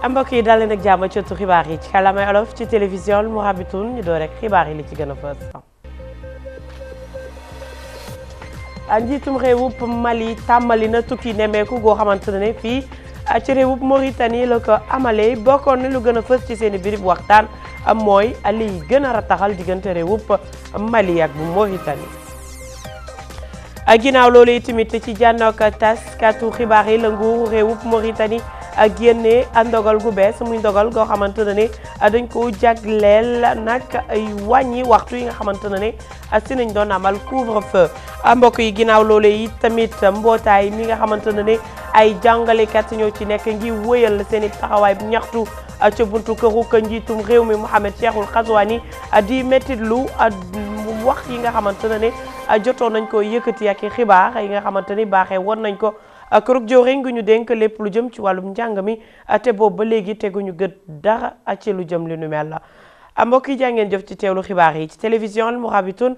mbokk yi daal leen ak jàmm ci ëttu xibaar yi ci kàllaamay olof ci télévision Mourabitoun ñu door rek xibaar yi li ci gën a fës. njiitum réewub Mali tàmbali na tukki nemmeeku goo xamante ne fii ci réewub Mauritanie la ko amalee bokkoon na lu gën a fës ci seen i birib waxtaan mooy li gën a rataxal diggante réewub Mali ak bu Mauritanie. ginnaaw loolu tamit ci jànnoog taskatu xibaar yi la nguuru réewub Mauritanie génne ndogal gu bees muy ndogal goo xamante ne ne dañ ko jagleel nag ay wàññi waxtu yi nga xamante ne ne si nañ doon amal couvre-feu mbokk yi ginnaaw loolu yi tamit mbootaay mi nga xamante ne ne ay jàngalekat ñoo ci nekk ngi wëyal seen i taxawaay bu ñaxtu ca buntu këru ka njiitum réew mi Mohamed Cheikhul Ghazouani di métti lu wax yi nga xamante ne ne jotoon nañ ko yëkkati ak xibaar yi nga xamante ni baaxee woon nañ ko kërug jëwriñ gu ñu dénk lépp lu jëm ci wàllum njàng mi te boobu ba léegi teguñu gët dara ci lu jëm li nu mel la mbokk yi jàngeen jëf ci teewlu xibaar yi ci télévision Al Mourabitoun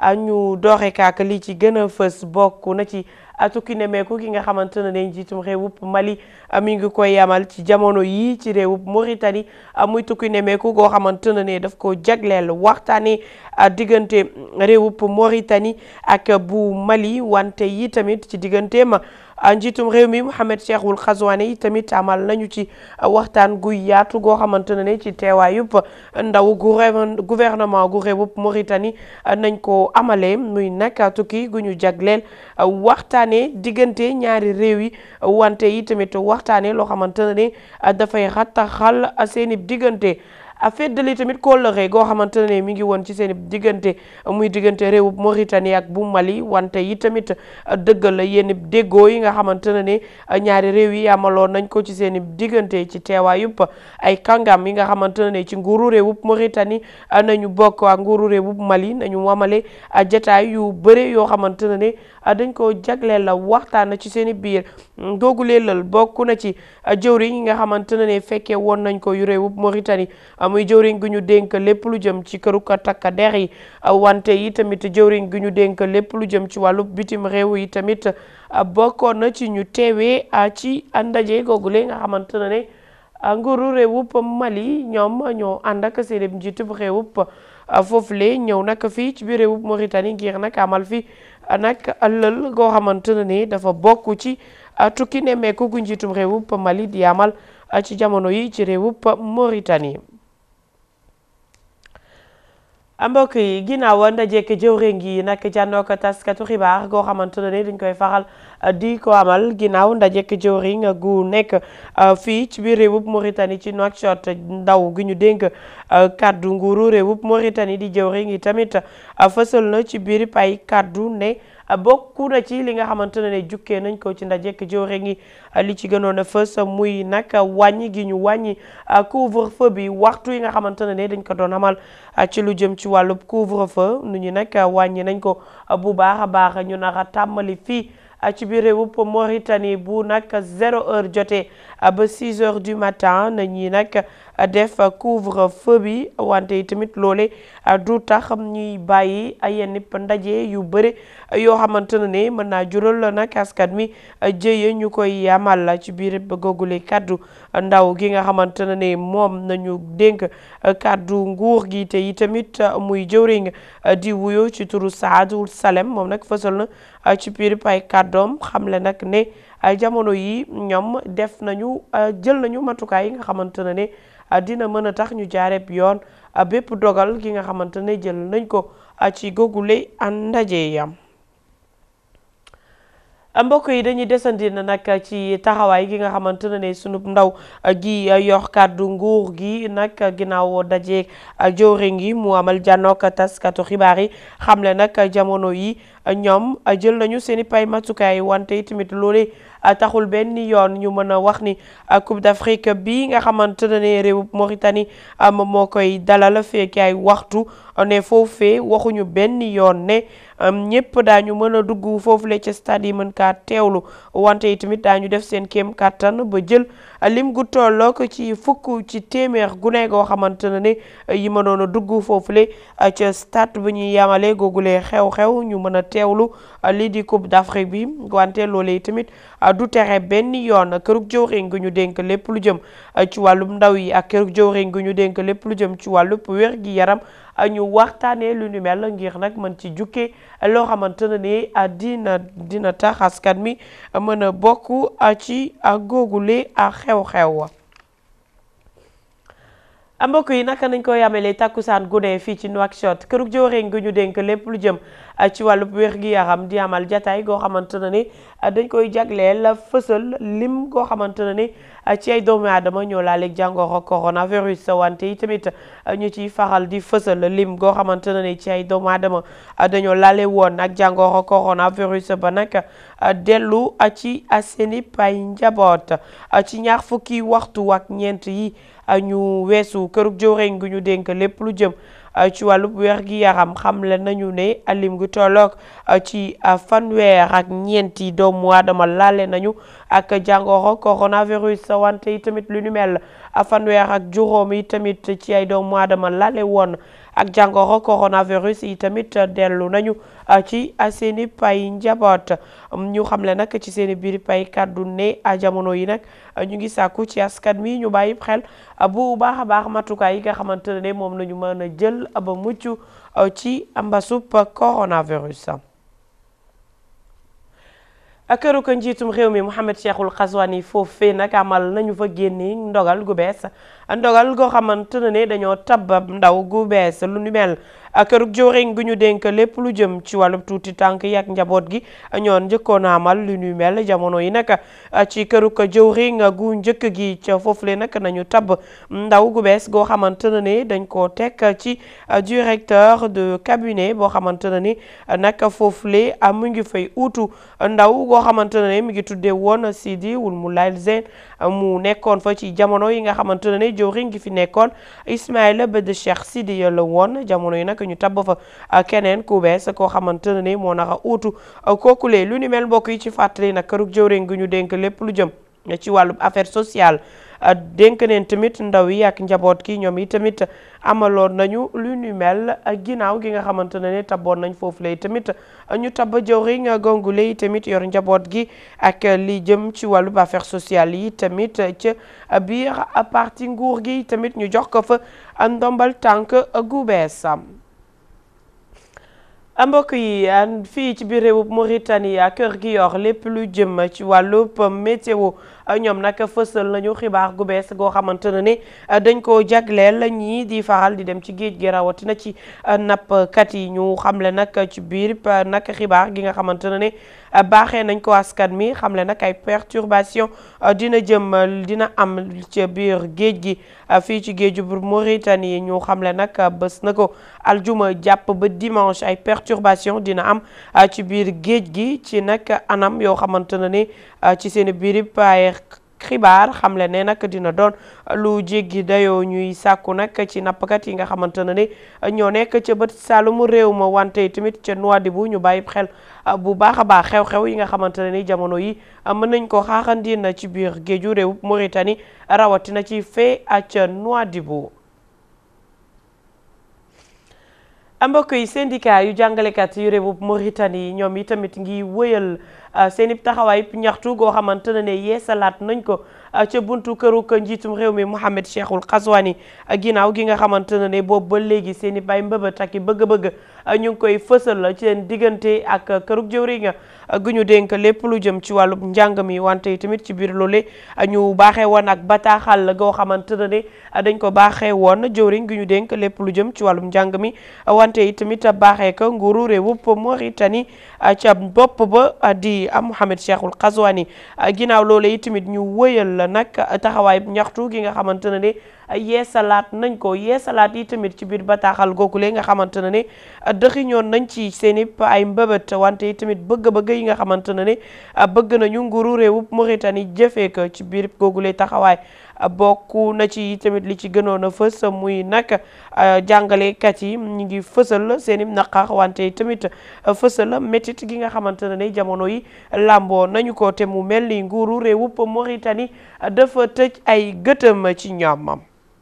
ñu doore kaak li ci gën a fës bokk na ci tukki nemeeku gi nga xamante ne ne njiitum réewub Mali mi ngi koy yamal ci jamono yii ci réewub Mauritanie muy tukki nemeeku goo xamante ne ne daf ko jagleel waxtaanee diggante réewub Mauritanie ak bu Mali wante yi tamit ci digganteem njiitum réew mi Mohamed Cheikhul Ghazouani yi tamit amal nañu ci waxtaan gu yaatu goo xamante ne ne ci teewaayub ndaw gouvernement gu réewub Mauritanie nañ ko amalee muy nag tukki gu ñu jagleel waxtaanee diggante ñaari réew yi wante yi tamit waxtaanee loo xamante ne ne dafay rattaxal seeni diggante feddali tamit kóllëre goo xamante ne mi ngi woon ci seen diggante muy diggante réewub Mauritanie ak bu Mali wante yi tamit dëggal la yenn déggoo yi nga xamante ne ne ñaari réew yi amaloon nañ ko ci seen diggante ci teewaayub ay kàngam yi nga xamante ne ci nguuru réewub Mauritanie nañu bokk ak nguuru réewub Mali nañu wamale jataay yu bëre yoo xamante ne ne dañ ko jagleel la waxtaan ci seen i biir googulee lal bokk na ci jëwriñ yi nga xamante ne ne fekkee woon nañ ko yu réewub Mauritanie muy jëwriñ gu ñu dénk lépp lu jëm ci këru takka der yi wante yi tamit jëwriñ gu ñu dénk lépp lu jëm ci wàllu bitim réew yi tamit bokkoon na ci ñu teewee ci ndaje googule nga xamante ne ne nguuru réewub Mali ñoom ñoo ànd ak seen njiitub réewub foofule ñëw nag fii ci biir réewub Mauritanie ngir nag amal fi nag lël goo xamante ne ni dafa bokk ci tukki nemmeeku gu njiitum réewub Mali di amal ci jamono yi ci réewub Mauritanie. mbokk yi ginnaaw ndajeek jëwriñ gi nag jànnoo ko taskatu xibaar goo xamante ne dañ koy faral di ko amal ginnaaw ndajeek jëwriñ gu nekk fii ci biir réewub Mauritanie ci Nouakchott ndaw gi ñu dénk kaddu nguuru réewub Mauritanie di jëwriñ yi tamit fësal na ci biir pay kaddu ne bokku na ci li nga xamante ne jukkee nañ ko ci ndajeek jëwriñ yi li ci gënoon a fës muy nag wàññi gi ñu wàññi couvre-feu bi waxtu yi nga xamante ne dañ ko doon amal ci lu jëm ci wàllub couvre-feu nu ñu nag wàññi nañ ko bu baax a baax ñu nar a tàmmali fii ci biir réewub Mauritanie bu nag zéro heure jotee ba six heures du matin na ñi nag def couvre-feu bi wante yi tamit loole du tax ñuy bàyyi yenn ndaje yu bëri yoo xamante ne ne mën naa jural nag askan mi jëye ñu koy amal ci biir googule kaddu ndaw gi nga xamante ne ne moom nañu dénk kaddu nguur gi te yi tamit muy jëwriñ di wuyo ci turu Saadul Salem moom nag fësal na ci biir pay kàddoom xamle nag ne jamono yi ñoom def nañu jël nañu matukaay yi nga xamante ne ne dina mën a tax ñu jaareeb yoon bépp dogal gi nga xamante ne jël nañ ko ci googule ndaje yam mbokk yi dañuy desandi na nag ci taxawaay gi nga xamante ne ne sunub ndaw gi yor kàddu nguur gi nag ginnaaw dajeeg jëwriñ gi mu amal jànnook taskatu xibaar yi xamle nag jamono yi ñoom jël nañu seen i pay matukaay wante tamit loole taxul benn yoon ñu mën a wax ni Coupe d'Afrique bi nga xamante ne réewub Mauritanie moom moo koy dalal fekk ay waxtu ne foofee waxuñu benn yoon ne ñëpp daañu mën a dugg foofule ca stade yi mën kaa teewlu wante yi tamit daañu def seen kéem kàttan ba jël lim gu tollook ci fukk ci téeméer gune goo xamante ne ne yi mënoon a dugg foofule ca stade bu ñuy yamale googule xew-xew ñu mën a teewlu lii di coupe d'Afrique bi wante loolee tamit du tere benn yoon kërug jëwriñ gu ñu dénk lépp lu jëm ci wàllum ndaw yi ak kërug jëwriñ gu ñu dénk lépp lu jëm ci wàllub wér gi yaram ñu waxtaanee lu ñu mel ngir nag mën ci jukkee loo xamante ne ni dina dina tax askan mi mën a bokk ci googule xew-xew mbokk yi naka nañ ko yamele takkusaan gune fii ci Nouakchott kërug jëwriñ gu ñu dénk lépp lu jëm ci wàllub wér gi yaram di amal jataay goo xamante ne ni dañ koy jagleel fësal lim goo xamante ne ni ci ay doomu aadama ñoo laaleeg jàngoro coronavirus wante yi tamit ñu ciy faral di fësal lim goo xamante ne ni ci ay doomu aadama dañoo laale woon ak jàngoro coronavirus ba nag dellu ci seeni pay njaboot ci ñaar fukki waxtu ak ñeent yi ñu weesu kërug jëwriñ gu ñu dénk lépp lu jëm ci wàllub wér gi yaram xamle nañu ne lim gu tolloog ci fanweer ak ñeenti doomu aadama laale nañu ak jàngoro coronavirus wante yi tamit lu ñu mel fanweer ak juróom yi tamit ci ay doomu aadama laale woon ak jàngoro coronavirus yi tamit dellu nañu ci seeni pay njaboot ñu xamle nag ci seeni biir pay kàddu ne jamono yi nag ñu ngi sàkku ci askan mi ñu bàyyi xel bu baax a baax matukaay yi nga xamante ne moom nañu mën a jël ba mucc ci mbasub coronavirus këru ko njiitum réew mi Mouhamed Cheikhul Xaswani foofee nag amal nañu fa génne ndogal gu bees ndogal goo xamante ne dañoo tabab ndaw gu bees lu nu mel kërug jëwriñ gu ñu dénk lépp lu jëm ci wàllub tuuti tànk yi ak njaboot gi ñoon njëkkoon a amal lu nu mel jamono yi nag ci kërug jëwriñ gu njëkk gi ca foofule nag nañu tab ndaw gu bees goo xamante ne dañ koo teg ci directeur de cabinet boo xamante ne ni nag foofule mu ngi fay uutu ndaw goo xamante ne mi ngi tuddee woon Sidi Wul Moulay Zen mu nekkoon fa ci jamono yi nga xamante ne jëwriñ gi fi nekkoon Ismaïla Bed Cheikh Sidi la woon jamono yi nag ñu tabb fa keneen ku bees koo xamante ne ni moo naka uutu kookulee lu ni mel mbokk yi ci fàttali nag kërug jëwriñ gi ñu dénk lépp lu jëm ci wàllu affaire sociale dénk neen tamit ndaw yi ak njaboot ki ñoom yi tamit amaloon nañu lu ñu mel ginnaaw gi nga xamante ne ne tabboon nañ foofu lay tamit ñu tabba jëwriñ gongule yi tamit yor njaboot gi ak li jëm ci wàllu affaire sociale yi tamit ca biir parti nguur gi tamit ñu jox ko fa ndombal tànk gu bees mbokk yi fii ci biir réewub Mauritanie kër gi yor lépp lu jëm ci wàllub météo ñoom nag fësal nañu xibaar gu bees goo xamante ne ni dañ koo jagleel ñii di faral di dem ci géej gi rawatina ci nappkat yi ñu xamle nag ci biir nag xibaar gi nga xamante ne ni baaxee nañ ko askan mi xamle nag ay perturbation dina jëm dina am ci biir géej gi fii ci géeju bu Mauritanie ñu xamle nag bés na ko aljuma jàpp ba dimanche ay perturbation dina am ci biir géej gi ci nag anam yoo xamante ne ni ci seen biir ay xibaar xamle ne nag dina doon lu jéggi dayoo ñuy sàkku nag ci nappkat yi nga xamante ne ni ñoo nekk ca bët saalumu réew ma wante tamit ca Nouadhibou ñu bàyyi xel bu baax a baax xew-xew yi nga xamante ne ni jamono yi mën nañ ko xaaxandi na ci biir géeju réew Mauritanie rawatina ci fee ca Nouadhibou mbokk yi syndicat yu jàngalekat yu réewu Mauritanie ñoom yi tamit ngi wëyal seen i taxawaay ñaxtu goo xamante ne ne yeesalaat nañ ko ca buntu këru ko njiitum réew mi Mouhamed Cheikhul Xaswani ginnaaw gi nga xamante ne ne boobu ba léegi seen i bay mbëbët ak i bëgg-bëgg ñu ngi koy fësal ci seen diggante ak kërug jëwriñ gu ñu dénk lépp lu jëm ci wàllu njàng mi wante tamit ci biir loole ñu baaxee woon ak bataaxal goo xamante ne ne dañ ko baaxee woon jëwriñ gu ñu dénk lépp lu jëm ci wàllum njàng mi wante tamit baaxee ko nguuru réewub Mauritanie ca bopp ba di Mouhamed Cheikhul Xaswani ginnaaw loole tamit ñu wëyal nag taxawaay ñaxtu gi nga xamante ne ne yeesalaat nañ ko yeesalaat yi tamit ci biir bataaxal googu lee nga xamante ne ne dëxiñoon nañ ci seen i ay mbëbët wante yi tamit bëgg-bëgg yi nga xamante ne ne bëgg nañu nguuru réewub Mauritanie jëfee ko ci biir googu lee taxawaay bokk na ci tamit li ci gënoon a fës muy nag jàngalekat yi ñu ngi fësal seen i naqar wante tamit fësal métit gi nga xamante ne jamono yi làmboo nañu ko te mu mel ni nguuru réewup Mauritanie dafa tëj ay gëtëm ci ñoom.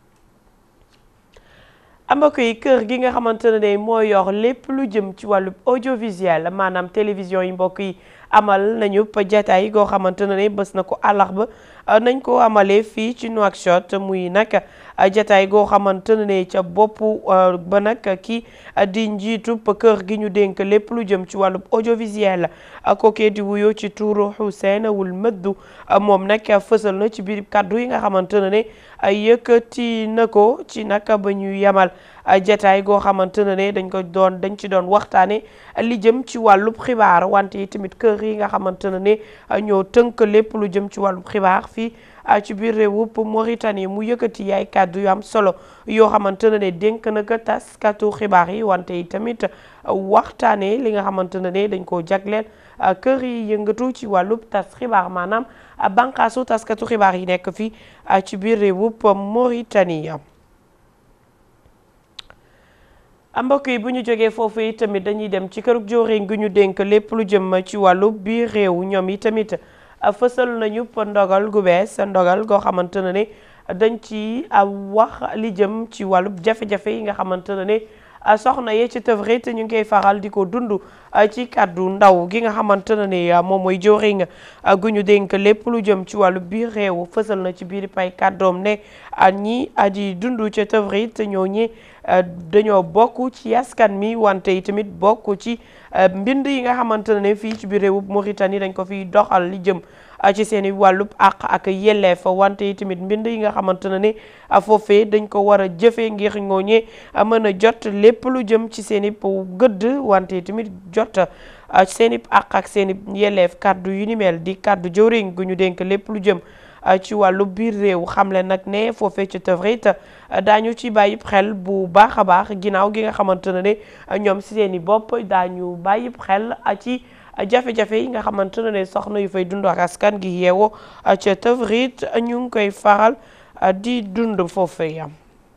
mbokk yi kër gi nga xamante ne moo yor lépp lu jëm ci wàllu audiovisuel maanaam télévision yi mbokk yi amal nañu jataay goo xamante ne bés na ko àllarba nañ ko amalee fii ci Nouakchott muy nag jataay goo xamante ne ca boppu ba nag kii di njiitu kër gi ñu dénk lépp lu jëm ci wàllu audiovisuel kookee di wuyoo ci tuuru Hussein Wul Mëddu moom nag fësal na ci biir kàddu yi nga xamante ne yëkkati na ko ci nag ba ñu yamal jataay goo xamante ne dañ ko doon dañ ci doon waxtaane li jëm ci wàllub xibaar wante tamit kër yi nga xamante ne ñoo tënk lépp lu jëm ci wàllub xibaar fii ci biir réewup Mauritanie mu yëkkati yaay kàddu yu am solo yoo xamante ne dénk na ko taskatu xibaar yi wante yi tamit waxtaane li nga xamante ne dañ koo jagleel kër yi yëngatu ci wàllub tas xibaar maanaam bànqaasu taskatu xibaar yi nekk fii ci biir réewup Mauritanie mbokk yi bu ñu jógee foofu yi tamit dañuy dem ci kërug jóorin gi ñu dénk lépp lu jëm ci wàllu biir réew ñoom yi tamit fësal nañu ndogal gu bees ndogal goo xamante ne ne dañ ci wax li jëm ci wàllu jafe-jafe yi nga xamante ne ne soxna yee ci tëvre te ñu ngi koy faral di ko dund ci kàddu ndaw gi nga xamante ne ne moom mooy jóorin gu ñu dénk lépp lu jëm ci wàllu biir réew fësal na ci biir pay kàddoom ne ñi di dund ca tëvre te ñoo ñi dañoo bokk ci askan mi wante yi tamit bokk ci mbind yi nga xamante ne fii ci biir réewub Mauritanie dañ ko fiy doxal li jëm ci seen i wàllub àq ak yelleef wante yi tamit mbind yi nga xamante ne foofee dañ ko war a jëfee ngir ngooñee mën a jot lépp lu jëm ci seen i gëdd wante yi tamit jot seen i àq ak seen i yelleef kàddu yu ni mel di kàddu jëwriñ gu ñu dénk lépp lu jëm ci wàllu biir réew xamle nag ne foofee ci tëvrit daañu ci bàyyi xel bu baax a baax ginnaaw gi nga xamante ne ñoom si seen i bopp daañu bàyyi xel ci jafe-jafe yi nga xamante ne soxna yu fay dund ak askan gi yeewoo ca tëvrit ñu ngi koy faral di dund foofee yam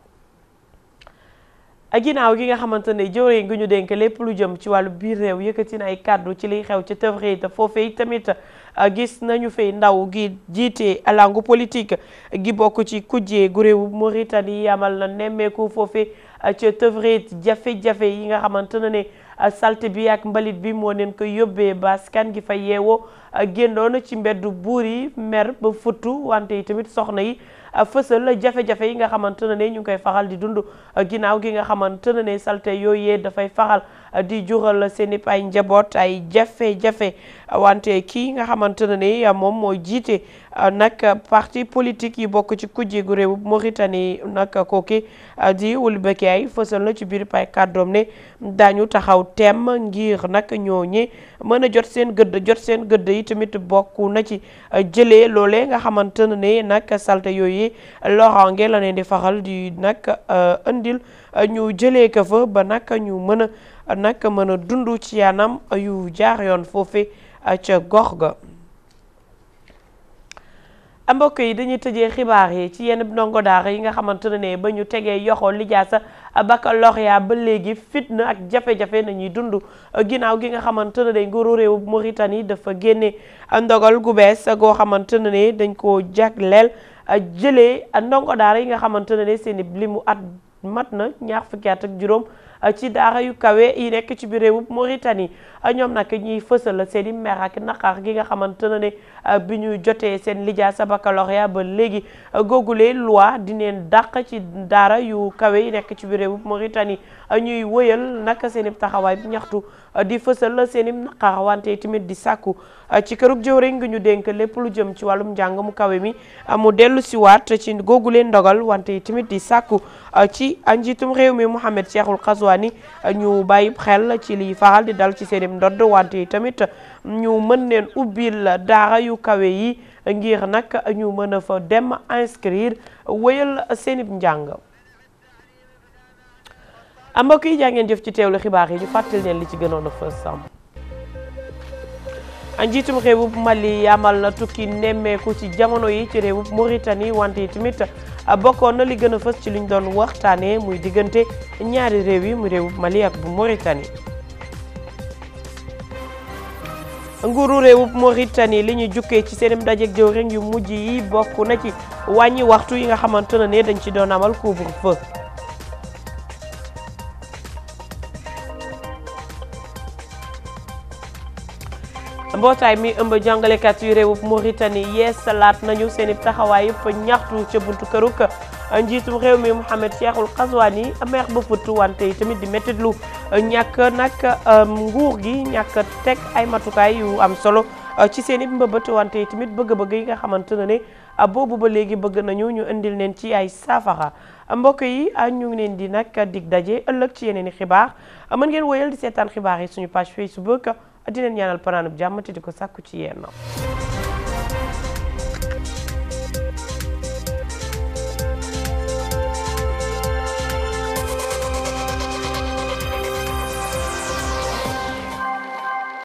ginnaaw gi nga xamante ne jëwriñ gi ñu dénk lépp lu jëm ci wàllu biir réew yëkkati na ay kàddu ci liy xew ca tëvrit foofee tamit gis nañu fay ndaw gi jiite langue politique gi bokk ci kujjee gu réewu Mauritanie yamal na nemmeeku foofee ca tëvrit jafe-jafe yi nga xamante ne ne salte bi ak mbalit bi moo leen ko yóbbee ba askan gi fa yeewoo génnoon ci mbeddu buur yi mer ba futtu wante yi tamit soxna yi fësal jafe-jafe yi nga xamante ne ñu ngi koy faral di dund ginnaaw gi nga xamante ne salte yooyee dafay faral di jural seen i ay njaboot ay jafe-jafe wante kii nga xamante ne moom mooy jiite nag parti politique yi bokk ci kujje gu réew Mauritanie nag kooki di Wul Bekkay fësal na ci biir pay kàddoom ne daañu taxaw temm ngir nag ñooñe mën a jot seen gëdd jot seen gëdd yi tamit bokk na ci jëlee loolee nga xamante ne nag salte yooyu loraange la leen di faral di nag indil ñu jëlee ko fa ba nag ñu mën a nag mën a dund ci yanam yu jaar yoon foofe ca gox ga mbokk yi dañuy tëjee xibaar yi ci yenn ndongo daara yi nga xamante ne ba ñu tegee yoxoo lijaasa baccalauréat ba léegi fitna ak jafe-jafe nañuy dund ginnaaw gi nga xamante ne day nguuru réew Mauritanie dafa génne ndogal gu bees goo xamante ne dañ koo jagleel jëlee ndongo daara yi nga xamante ne seen i limu at mat na ñaar fukki at ak juróom ci daara yu kawe yi nekk ci biir réewum Mauritanie ñoom nag ñuy fësal seen i mer ak naqar gi nga xamante ne bi ñu jotee seen lijaasa baccalauréat ba léegi googulee loi di leen dàq ci daara yu kawe yi nekk ci biir réewum Mauritanie ñuy wëyal nag seen i taxawaay bi ñaxtu di fësal seen i naqar wante tamit di sàkku ci kërug jëwriñ ngi ñu dénk lépp lu jëm ci wàllum njàng mu kawe mi mu dellu si waat ci googulee ndogal wante tamit di sàkku ci njiitum réew mi Mohamed Cheikhul Ghazouani ñu bàyyi xel ci liy faral di dal ci seen i ndodd wante tamit ñu mën leen ubbil daara yu kawe yi ngir nag ñu mën a fa dem inscrire wéyal seen i njàng. mbokk yi jaa ngeen jëf ci teewlu xibaar yi ñu fàttali leen li ci gënoon a fës sam njiitum réewub Mali amal na tukki nemmeeku ci jamono yi ci réewub Mauritanie wante tamit bokkoon na li gën a fës ci liñ doon waxtaanee muy diggante ñaari réew yi muy réewub Mali ak bu Mauritanie. nguuru réewub Mauritanie li ñu jukkee ci seenim dajeeg jëwriñ yu mujj yi bokk na ci wàññi waxtu yi nga xamante ne dañ ci doon amal couvre-feu. mbootaay mi ëmb jàngalekat yu réewub Mauritanie yeesalaat nañu seen i taxawaay yëpp ñaxtu ca buntu këruk njiitum réew mi Mouhamed Cheikhul Qazwani meex ba futt wante yi tamit di méttitlu ñàkk nag nguur gi ñàkk teg ay matukaay yu am solo ci seen i mbëbët wante yi tamit bëgg-bëgg yi nga xamante ne ne boobu ba léegi bëgg nañu ñu indil leen ci ay saafara mbokk yi ñu ngi leen di nag dig daje ëllëg ci yeneen i xibaar mën ngeen woyal di seetaan xibaar yi suñu page Facebook di leen ñaanal panaanub jàmm te di ko sàkku ci yéen